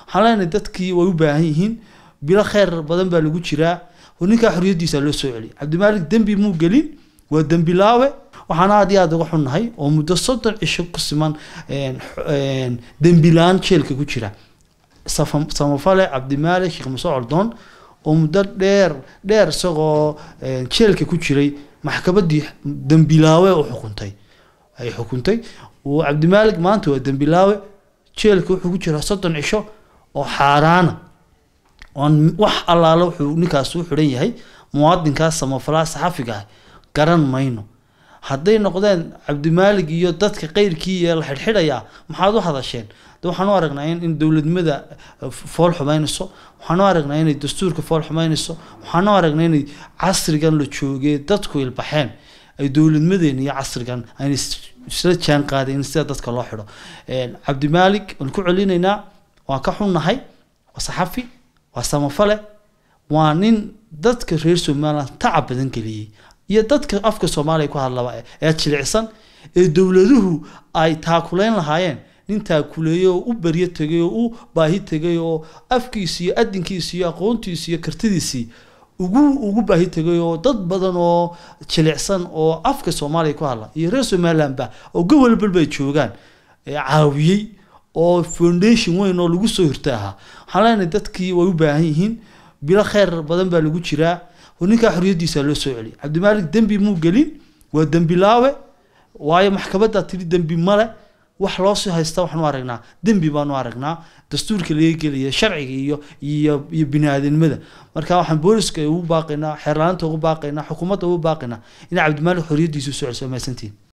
waxaan leenahay dadkii way u baahan yihiin bilo kheyr badan baa lagu jiraa oo ninkaa xorriyaddiisa loo soo celiyay cabdimaalik dembi muu gelin waa dembilaawe waxaan aad iyo aad uga xunnahay oo muddo soddon cisho ku siman dembilaan jeelka ku jira samafale cabdimaalik sheekh muse coldoon oo muddo dheer dheer isagoo jeelka ku jiray maxkamaddii dembilaawe u xukuntay ay xukuntay uu cabdimaalik maanta waa dembilaawe jeelka wuxuu ku jiraa soddon cisho oo xaaraana oon wax allaale wuxuu ninkaas u xidhan yahay muwaadinkaas samafalaha saxafiga ah garan mayno hadday noqdeen cabdimaalig iyo dadka qeyrkii ee la xidhxidhayaa maxaad u hadasheen de waxaan u aragnaa in in dowladnimada fool xumaynayso waxaan u aragnaa inay dastuurka fool xumaynayso waxaan u aragnaa inay casrigan la joogee dadku ilbaxeen ay dowladnimadeena iyo casrigan ayna isla jaan qaadeen sida dadka loo xidho cabdimaalig waan ku celinaynaa waan ka xunnahay waa saxafi waa samafale waa nin dadka reer somaliland tacab badan geliyey iyo dadka afka soomaaliya ku hadlaba ee jilicsan ee dowladuhu ay taakuleyn lahaayeen nin taakuleeyey oo u baryo tegay oo u baahi tegay oo afkiisi iyo adinkiisi iyo aqoontiisi iyo kartidiisii ugu ugu baahi tegay oo dad badan oo jilicsan oo afka soomaaliya ku hadla iyo reer somalilandba oo gobol balba ay joogaan caawiyey oo foundation weyn oo lagu soo hirta ahaa waxaan leenahay dadkii way u baahan yihiin bilo kheyr badan baa lagu jiraa oo ninkaa xorriyaddiisa loo soo celiyay cabdimaalik dembi muu gelin waa dembilaawe waayo maxkamaddaa tiri dembi male wax loo sii haysta waxaanu aragnaa dembi baanu aragnaa dastuurka laga gelaya sharciga iyo iyo iyo bini-aadanimada marka waxaan booliska ugu baaqaynaa xeerlaanta ugu baaqaynaa xukuumadda ugu baaqaynaa in cabdimaalik xorriyaddiisa usoo celiso mahadsantiin